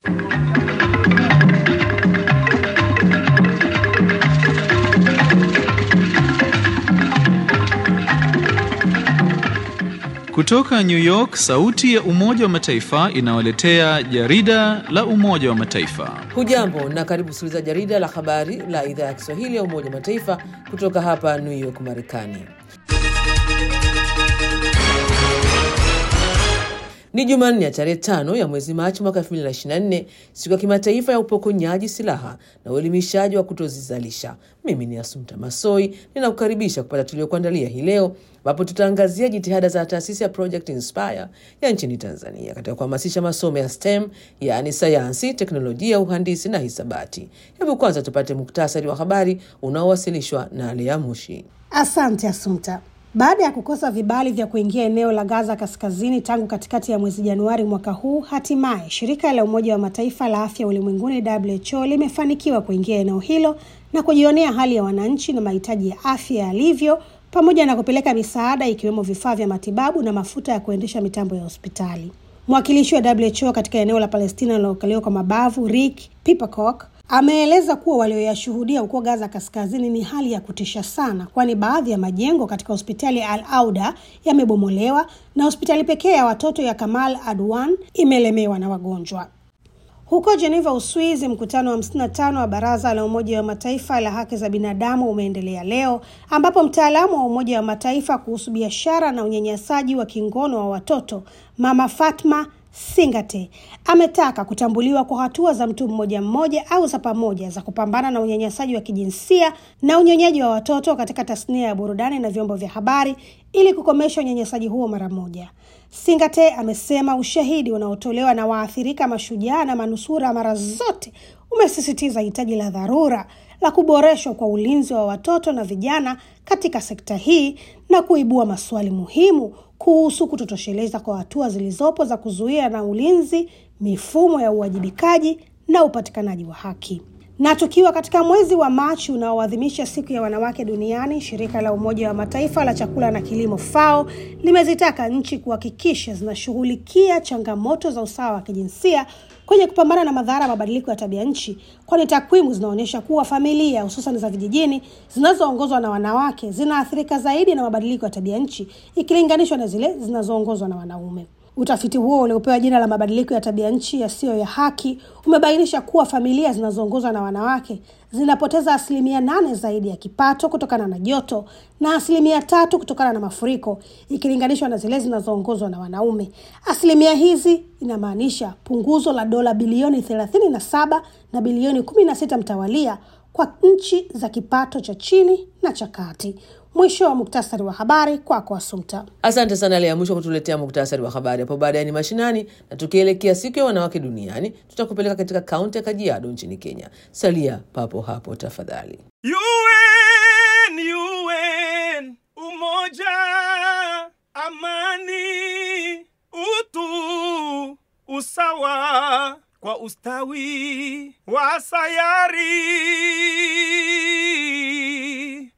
Kutoka New York, sauti ya Umoja wa Mataifa inawaletea jarida la Umoja wa Mataifa. Hujambo na karibu kusikiliza jarida la habari la idhaa ya Kiswahili ya Umoja wa Mataifa kutoka hapa New York, Marekani. Ni Jumanne ya tarehe tano ya mwezi Machi mwaka 2024, siku ya kimataifa ya upokonyaji silaha na uelimishaji wa kutozizalisha. Mimi ni Asumta Masoi, ninakukaribisha kupata tuliokuandalia hii leo, ambapo tutaangazia jitihada za taasisi ya Project Inspire ya nchini Tanzania katika kuhamasisha masomo ya STEM, yaani sayansi, teknolojia, uhandisi na hisabati. Hebu kwanza tupate muktasari wa habari unaowasilishwa na Lea Mushi. Asante Asumta. Baada ya kukosa vibali vya kuingia eneo la Gaza kaskazini tangu katikati ya mwezi Januari mwaka huu, hatimaye shirika la Umoja wa Mataifa la afya ulimwenguni WHO limefanikiwa kuingia eneo hilo na kujionea hali ya wananchi na mahitaji ya afya yalivyo, pamoja na kupeleka misaada ikiwemo vifaa vya matibabu na mafuta ya kuendesha mitambo ya hospitali. Mwakilishi wa WHO katika eneo la Palestina linalokaliwa kwa mabavu Rick Pipercock ameeleza kuwa walioyashuhudia huko Gaza kaskazini ni hali ya kutisha sana, kwani baadhi ya majengo katika hospitali ya Al Auda yamebomolewa na hospitali pekee ya watoto ya Kamal Adwan imelemewa na wagonjwa. Huko Geneva, Uswizi, mkutano wa 55 wa Baraza la Umoja wa Mataifa la haki za binadamu umeendelea leo, ambapo mtaalamu wa Umoja wa Mataifa kuhusu biashara na unyanyasaji wa kingono wa watoto Mama Fatma Singate ametaka kutambuliwa kwa hatua za mtu mmoja mmoja au za pamoja za kupambana na unyanyasaji wa kijinsia na unyonyaji wa watoto katika tasnia ya burudani na vyombo vya habari ili kukomesha unyanyasaji huo mara moja. Singate amesema ushahidi unaotolewa na waathirika mashujaa na manusura mara zote umesisitiza hitaji la dharura la kuboreshwa kwa ulinzi wa watoto na vijana katika sekta hii na kuibua maswali muhimu kuhusu kutotosheleza kwa hatua zilizopo za kuzuia na ulinzi, mifumo ya uwajibikaji na upatikanaji wa haki. Na tukiwa katika mwezi wa Machi unaoadhimisha siku ya wanawake duniani, shirika la Umoja wa Mataifa la chakula na kilimo FAO limezitaka nchi kuhakikisha zinashughulikia changamoto za usawa wa kijinsia kwenye kupambana na madhara ya mabadiliko ya tabia nchi, kwani takwimu zinaonyesha kuwa familia hususan za vijijini zinazoongozwa na wanawake zinaathirika zaidi na mabadiliko ya tabia nchi ikilinganishwa na zile zinazoongozwa na wanaume. Utafiti huo uliopewa jina la mabadiliko ya tabia nchi yasiyo ya haki umebainisha kuwa familia zinazoongozwa na wanawake zinapoteza asilimia nane zaidi ya kipato kutokana na joto na asilimia tatu kutokana na mafuriko ikilinganishwa na zile zinazoongozwa na wanaume. Asilimia hizi inamaanisha punguzo la dola bilioni thelathini na saba na bilioni kumi na sita mtawalia kwa nchi za kipato cha chini na cha kati. Mwisho wa muktasari wa habari kwako, Asumta. Asante sana Lea Mwisho kutuletea muktasari wa habari. Hapo baadaye ni mashinani, na tukielekea siku ya wanawake duniani, tutakupeleka katika kaunti ya Kajiado nchini Kenya. Salia papo hapo tafadhali. UN, UN, umoja, amani, utu, usawa kwa ustawi wa sayari.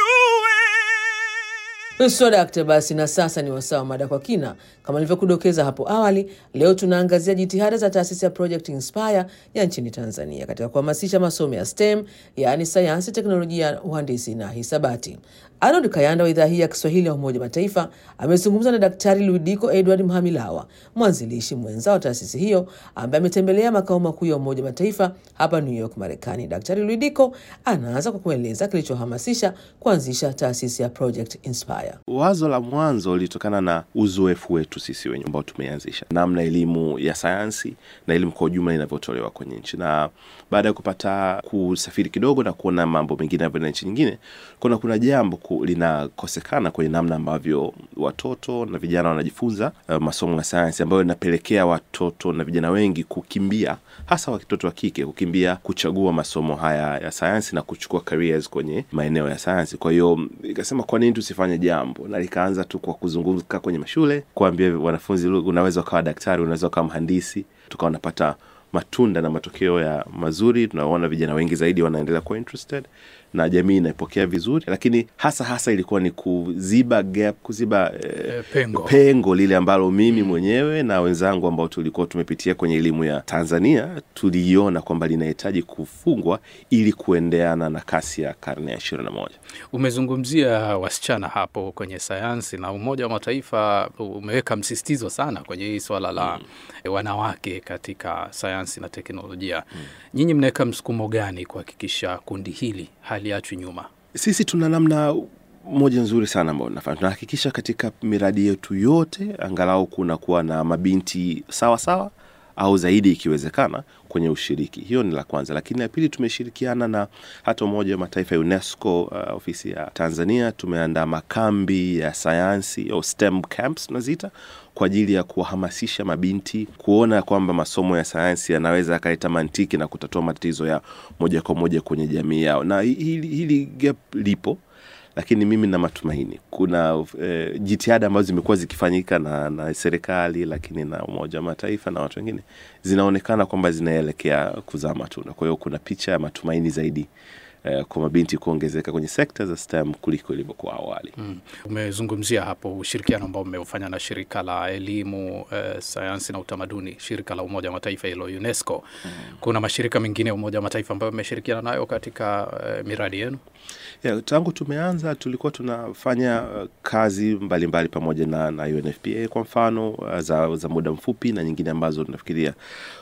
Swadakta basi, na sasa ni wasaa wa mada kwa kina. Kama nilivyokudokeza hapo awali, leo tunaangazia jitihada za taasisi ya Project Inspire ya nchini Tanzania katika kuhamasisha masomo ya STEM, yaani sayansi, teknolojia, uhandisi na hisabati. Arnold Kayanda wa idhaa hii ya Kiswahili ya Umoja Mataifa amezungumza na Daktari Luidiko Edward Mhamilawa, mwanzilishi mwenza wa taasisi hiyo, ambaye ametembelea makao makuu ya Umoja Mataifa hapa New York, Marekani. Daktari Luidiko anaanza kwa kueleza kilichohamasisha kuanzisha taasisi ya Project Inspire. Wazo la mwanzo lilitokana na uzoefu wetu sisi wenyewe ambao tumeanzisha namna elimu ya sayansi na elimu kwa ujumla inavyotolewa kwenye nchi, na baada ya kupata kusafiri kidogo na kuona mambo mengine yanavyoenda nchi nyingine, kuna kuna jambo linakosekana kwenye namna ambavyo watoto na vijana wanajifunza uh, masomo ya sayansi ambayo inapelekea watoto na vijana wengi kukimbia, hasa watoto wa kike kukimbia kuchagua masomo haya ya sayansi na kuchukua careers kwenye maeneo ya sayansi. Kwa hiyo ikasema kwa nini tusifanye jambo, na likaanza tu kwa kuzunguka kwenye mashule kuambia wanafunzi, unaweza ukawa daktari, unaweza ukawa mhandisi, tukawa napata matunda na matokeo ya mazuri. Tunaona vijana wengi zaidi wanaendelea kuwa interested na jamii inaipokea vizuri, lakini hasa hasa ilikuwa ni kuziba gap, kuziba eh, Eh, pengo. pengo lile ambalo mimi mwenyewe na wenzangu ambao tulikuwa tumepitia kwenye elimu ya Tanzania tuliiona kwamba linahitaji kufungwa ili kuendeana na kasi ya karne ya ishirini na moja. Umezungumzia wasichana hapo kwenye sayansi na Umoja wa Mataifa umeweka msisitizo sana kwenye hii swala la wanawake katika sayansi na teknolojia. Nyinyi mnaweka msukumo gani kuhakikisha kundi hili haliachwi nyuma? Sisi tuna namna moja nzuri sana ambayo tunafanya, tunahakikisha katika miradi yetu yote angalau kuna kuwa na mabinti sawa sawa au zaidi ikiwezekana kwenye ushiriki. Hiyo ni la kwanza, lakini la pili, tumeshirikiana na hata Umoja wa Mataifa ya UNESCO, uh, ofisi ya Tanzania, tumeandaa makambi ya sayansi au STEM camps tunaziita kwa ajili ya kuwahamasisha mabinti kuona kwamba masomo ya sayansi yanaweza yakaleta mantiki na kutatua matatizo ya moja kwa moja kwenye jamii yao, na hili, hili gap lipo lakini mimi na matumaini kuna eh, jitihada ambazo zimekuwa zikifanyika na, na serikali lakini na Umoja wa Mataifa na watu wengine zinaonekana kwamba zinaelekea kuzaa matunda. Kwa hiyo kuna picha ya matumaini zaidi eh, kwa mabinti kuongezeka kwenye sekta za STEM kuliko ilivyokuwa awali. Mm. Umezungumzia hapo ushirikiano ambao umeufanya na shirika la elimu eh, sayansi na utamaduni, shirika la Umoja wa Mataifa hilo UNESCO. Kuna mashirika mengine ya Umoja wa Mataifa ambayo mmeshirikiana nayo katika eh, miradi yenu? Yeah, tangu tumeanza tulikuwa tunafanya uh, kazi mbalimbali mbali pamoja na, na UNFPA kwa mfano uh, za, za muda mfupi na nyingine ambazo tunafikiria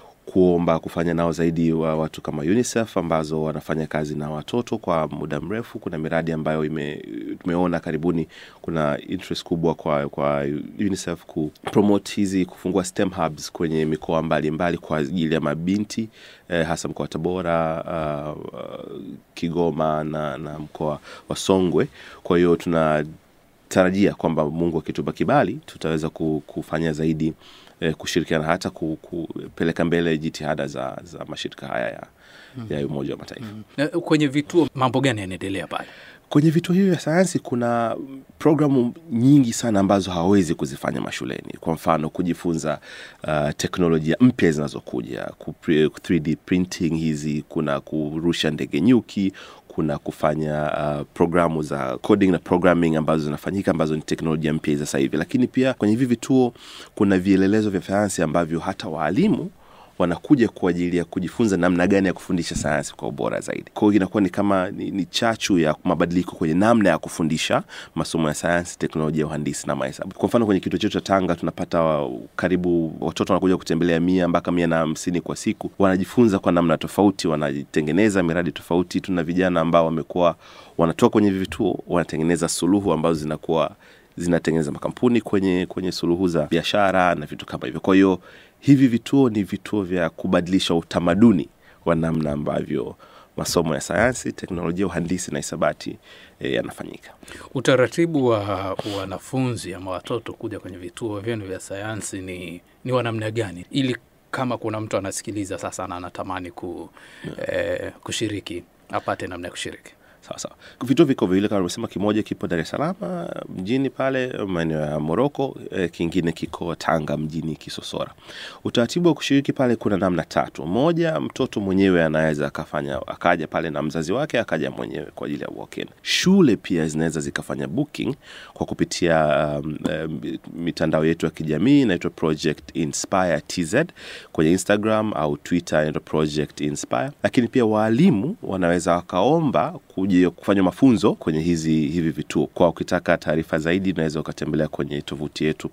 kuomba kufanya nao zaidi wa watu kama UNICEF ambazo wanafanya kazi na watoto kwa muda mrefu. Kuna miradi ambayo ime, tumeona karibuni kuna interest kubwa kwa, kwa UNICEF kupromote hizi kufungua STEM hubs kwenye mikoa mbalimbali kwa ajili ya mabinti eh, hasa mkoa wa Tabora, uh, uh, Kigoma na, na mkoa wa Songwe. Kwa hiyo tuna tarajia kwamba Mungu akitupa kibali tutaweza ku- kufanya zaidi eh, kushirikiana hata ku- kupeleka mbele jitihada za, za mashirika haya ya, ya Umoja wa Mataifa. Eh, Kwenye vituo mambo gani yanaendelea pale? Kwenye vituo hivyo vya sayansi kuna programu nyingi sana ambazo hawawezi kuzifanya mashuleni. Kwa mfano kujifunza uh, teknolojia mpya zinazokuja, ku 3D printing hizi, kuna kurusha ndege nyuki, kuna kufanya uh, programu za coding na programming ambazo zinafanyika ambazo ni teknolojia mpya za sasa hivi. Lakini pia kwenye hivi vituo kuna vielelezo vya sayansi ambavyo hata waalimu wanakuja kwa ajili ya kujifunza namna gani ya kufundisha sayansi kwa ubora zaidi. Kwa hiyo inakuwa ni kama ni, ni chachu ya mabadiliko kwenye namna ya kufundisha masomo ya sayansi, teknolojia, uhandisi na mahesabu. Kwa mfano kwenye kituo chetu cha Tanga tunapata wa, karibu watoto wanakuja kutembelea mia mpaka mia na hamsini kwa siku, wanajifunza kwa namna tofauti, wanatengeneza miradi tofauti. Tuna vijana ambao wamekuwa wanatoka kwenye hivi vituo wanatengeneza suluhu ambazo zinakuwa zinatengeneza makampuni kwenye kwenye suluhu za biashara na vitu kama hivyo. Kwa hiyo hivi vituo ni vituo vya kubadilisha utamaduni wa namna ambavyo masomo ya sayansi, teknolojia, uhandisi na hisabati e, yanafanyika. Utaratibu wa wanafunzi ama watoto kuja kwenye vituo vyenu vya sayansi ni, ni wa namna gani, ili kama kuna mtu anasikiliza sasa na anatamani ku, eh, kushiriki apate namna ya kushiriki? Sawa sawa. Vituo viko viwili kama nimesema, kimoja kipo Dar es Salaam mjini pale maeneo ya Moroko, eh, kingine kiko Tanga mjini Kisosora. Utaratibu wa kushiriki pale kuna namna tatu. Moja, mtoto mwenyewe anaweza akafanya akaja pale na mzazi wake akaja mwenyewe kwa ajili ya walk-in. Shule pia zinaweza zikafanya booking kwa kupitia um, um, mitandao yetu ya kijamii inaitwa Project Inspire TZ kwenye Instagram au Twitter inaitwa Project Inspire, lakini pia waalimu wanaweza wakaomba kuja kufanya mafunzo kwenye hizi hivi vituo. Kwa ukitaka taarifa zaidi, unaweza ukatembelea kwenye tovuti yetu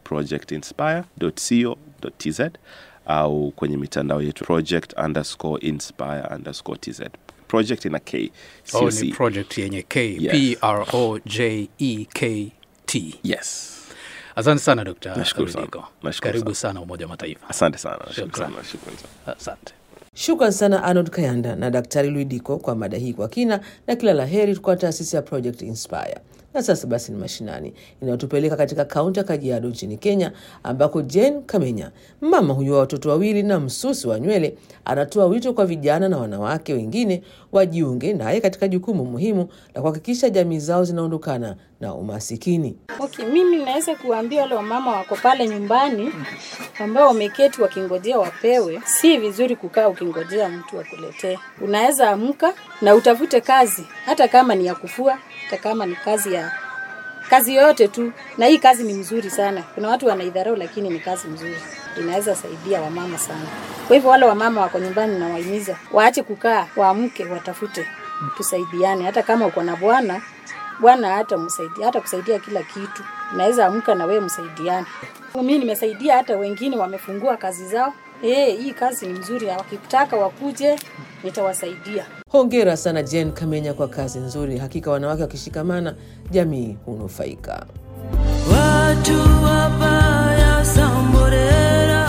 projectinspire.co.tz au kwenye mitandao yetu project underscore inspire underscore tz. Project ina K, sio Oh, C. ni project yenye K, Yes. P R O J E K T. Yes. Asante sana Dr. Nashukuru sana. Rudiko. Nashukuru Karibu sana. sana Umoja wa Mataifa. Asante sana. Nashukuru Shukran. sana. Shukrani sana. Asante. Shukran sana Arnold Kayanda na Daktari Luidiko kwa mada hii kwa kina, na kila la heri kwa taasisi ya Project Inspire. Na sasa basi ni mashinani inayotupeleka katika kaunti ya Kajiado nchini Kenya, ambako Jane Kamenya, mama huyu wa watoto wawili na msusi wa nywele, anatoa wito kwa vijana na wanawake wengine wajiunge naye katika jukumu muhimu la kuhakikisha jamii zao zinaondokana na na umasikini. Okay, mimi naweza kuambia wale wamama wako pale nyumbani ambao wameketi wakingojea wapewe, si vizuri kukaa ukingojea mtu akuletee. Unaweza amka na utafute kazi, hata kama ni ya kufua, hata kama ni kazi ya kazi yoyote tu, na hii kazi ni mzuri sana. Kuna watu wanaidharau, lakini ni kazi mzuri, inaweza saidia wamama sana. Kwa hivyo wale wamama wako nyumbani, nawahimiza waache kukaa, waamke, watafute, tusaidiane. Hata kama uko na bwana bwana hata msaidia hata kusaidia kila kitu, naweza amka na wewe msaidiane. Mimi nimesaidia hata wengine wamefungua kazi zao. Eh, hii kazi ni mzuri, na wakitaka wakuje nitawasaidia. Hongera sana Jen Kamenya kwa kazi nzuri. Hakika wanawake wakishikamana, jamii hunufaika. Watu wabaya samborera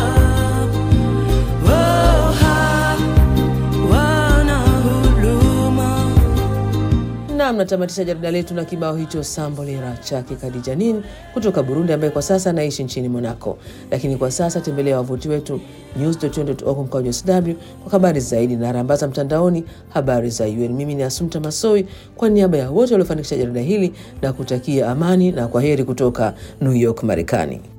Woha wana huluma Nam, natamatisha jarida letu na kibao hicho Sambolera chake Khadija Nin kutoka Burundi, ambaye kwa sasa anaishi nchini Monaco. Lakini kwa sasa tembelea wavuti wetu news.org mkwaju sw kwa habari zaidi na rambaza mtandaoni habari za UN. Mimi ni Asumta Masoi kwa niaba ya wote waliofanikisha jarida hili na kutakia amani na kwa heri kutoka New York, Marekani.